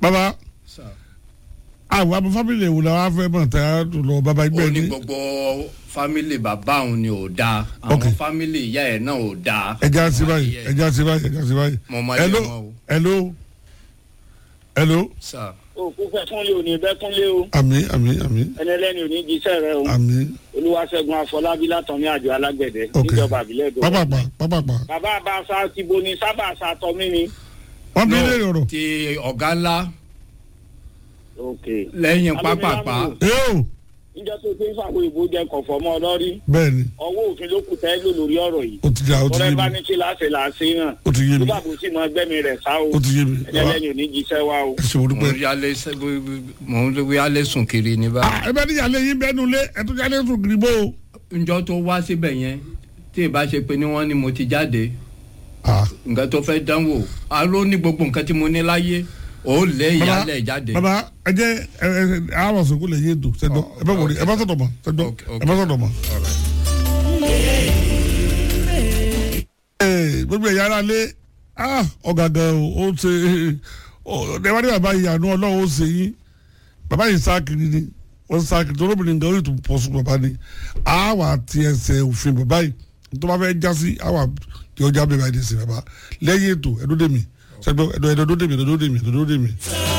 bàbá sà. àwọn àbọ̀ fámìlì èwò làwọn afẹ́ mọ̀ tá a tó lọ bàbá ó ẹgbẹ́ ní ní gbogbo fámìlì bàbá òun ni ò dáa àwọn Ok. fámìlì ìyá ẹ̀ náà ò dáa. ẹja sí Mo máa báyìí yẹ. ẹja sí báyìí ẹja sí báyìí. Mo máa yẹ hello wọn o. hello hello sà. òkú fẹ́ fúnlé òní bẹ́ fúnlé o àmì àmì àmì ẹni ẹlẹ́ni òní jíṣẹ́ rẹ o àmì olúwaṣẹ́gun afọlábí látọ̀mí àjọ alágbẹ̀dẹ ok níjọba àbílẹ̀ èdò. pápápá pápápá bàbá àbáṣà ti bo ni sábà ṣàtọ́mí ni. wọ́n bí No, lè rọrọ̀ ti ọ̀gá ńlá ok lẹ́yìn pápápá. yóò níjọ́ tó ti ń fàwọn ìbò jẹ kọ̀fọ́ mọ́ ọ lọ́rí bẹ́ẹ̀ ni ọwọ́ òfin ló kù tẹ́ lò lórí ọ̀rọ̀ yìí ó ti jà ó ti tọ́lẹ́ yé bá mi ní kí láṣẹ làṣẹ náà ó ti yé tó mi bá kò sí mọ ẹgbẹ́mi rẹ̀ sá o ó ti yé mi ẹni ẹlẹ́ni òní jíṣẹ́ wa o. ẹ ṣe wò mo dúpẹ́. ń yálé sẹ́- mo ń yálé sùn kiri ní báyìí. ah ẹ bẹ ní yàlẹ yín bẹ́ẹ̀ nulẹ̀ ẹ tún yàlẹ sùn kiri bó o. njọ́ tó wá síbẹ̀ yẹn tí ì bá ṣe pé ní wọ́n ní mo ti jáde ah nǹkan tó fẹ́ dánwò aró ní gbogbo nǹkan tí mo ní láyé ó lé baba ìyálẹ̀ jáde. baba ẹ jẹ ẹ ẹ àwọn sọkún lè yé ètò sẹdọ ẹ bẹ wọlé ẹ bá sọdọ mọ sẹdọ Ok, ok. ẹ bá sọdọ mọ. All right. ee gbogbo ẹ̀yà ara lé ah ọ̀gàgà o ó ṣe ẹ̀wá ní bàbá yìí àánú ọlọ́run ó ṣe yín bàbá yìí sá kiri ni wọ́n sá kiri tó lóbìnrin nǹkan ó yìí tó pọ̀ sùn bàbá ni àwa ti ẹsẹ̀ òfin bàbá yìí tó bá fẹ́ já sí àwa kí ọjà bẹ́ẹ̀ bá yìí sí bàbá lẹ́yìn ètò ẹ̀dọ́dẹ̀mí sẹ́gbẹ́ ẹ̀dọ́dẹ̀mí ẹ̀dọ́dẹ̀mí ẹ̀dọ́dẹ̀mí.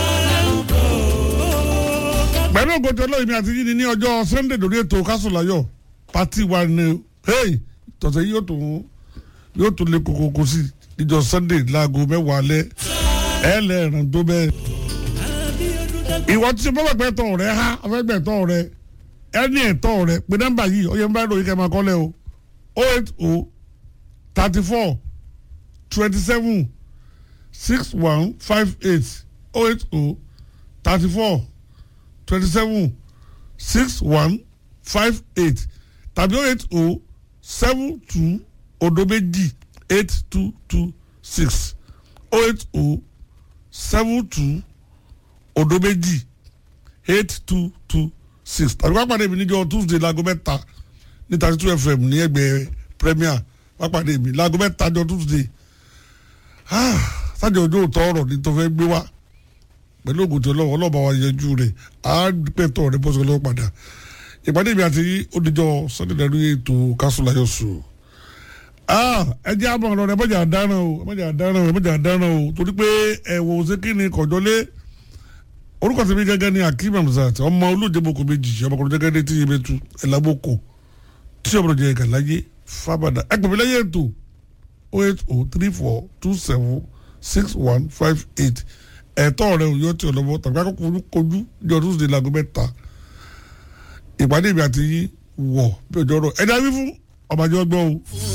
pẹ̀lú ògòtò ọlọ́yìn mi àti yìí ni ní ọjọ́ sunday lórí ètò kásùláyọ̀ pati wa ni hey tọ̀sẹ̀ yìí yóò tún yóò tún lé kokoko sí níjọ́ sunday láago mẹ́wàá alẹ́ ẹ lẹ́ẹ̀rán tó bẹ́ẹ̀. ìwọ tí mo gbàgbẹ́ tọ̀ rẹ ha afẹ́gbẹ́ tọ̀ rẹ ẹni ẹ̀tọ́ rẹ pé nọ́mbà yìí ọyẹ ń bá ìròyìn kẹ́ máa kọ́lẹ̀ o o eight o thirty four twenty seven six one five eight o eight o thirty four twenty seven six one five eight tàbí o eight o seven two odo méjì eight two two six o eight o seven two odo méjì eight two two six tàbí wá pàdé mi níjọ́ tuesday láago mẹ́ta ní thirty two fm ní ẹgbẹ́ premier wá pàdé mi láago mẹ́ta jọ tuesday ah sájà ojú òótọ́ ọ̀rọ̀ ní tó fẹ́ gbé wá pẹ̀lú ògùn tí ọlọ́wọ́ ọlọ́ba wa yanjú rẹ̀ á pẹ̀tọ́ rẹ̀ bọ́sọ̀ lọ́wọ́ padà ìpàdé mi àti oníjọ́ sunday lẹ́nu ètò kásùláyọ̀ sùn ẹ jẹ́ àmọ́ ọ̀rọ̀ rẹ̀ mọ̀jà dáná o mọ̀jà dáná o mọ̀jà dáná o torí pé ẹ̀wọ̀ òsèkìní kọ̀jọ́lé orúkọ tèmi gẹ́gẹ́ ní akeem hamzat ọmọ olóòjẹ́bọ̀kọ méjì ọmọkùnrin gẹ́gẹ́ ní tíye bẹ́tù ẹ̀làbọ̀kọ tí ọmọdé jẹ́ gàláyé fábàdà ẹ pè mí lẹ́yìn ètò o eight o three four two seven six one five eight ẹ̀tọ́ rẹ̀ òyọ́ tí ọlọ́mọ tàbí akọ́kọ́ kojú ní ọdún sídìí láago mẹ́ta ìpàdé mi àti yín wọ̀ bí ọjọ́ rọ̀ ẹ̀dá wí fún ọmọdé ọgbọ́n o.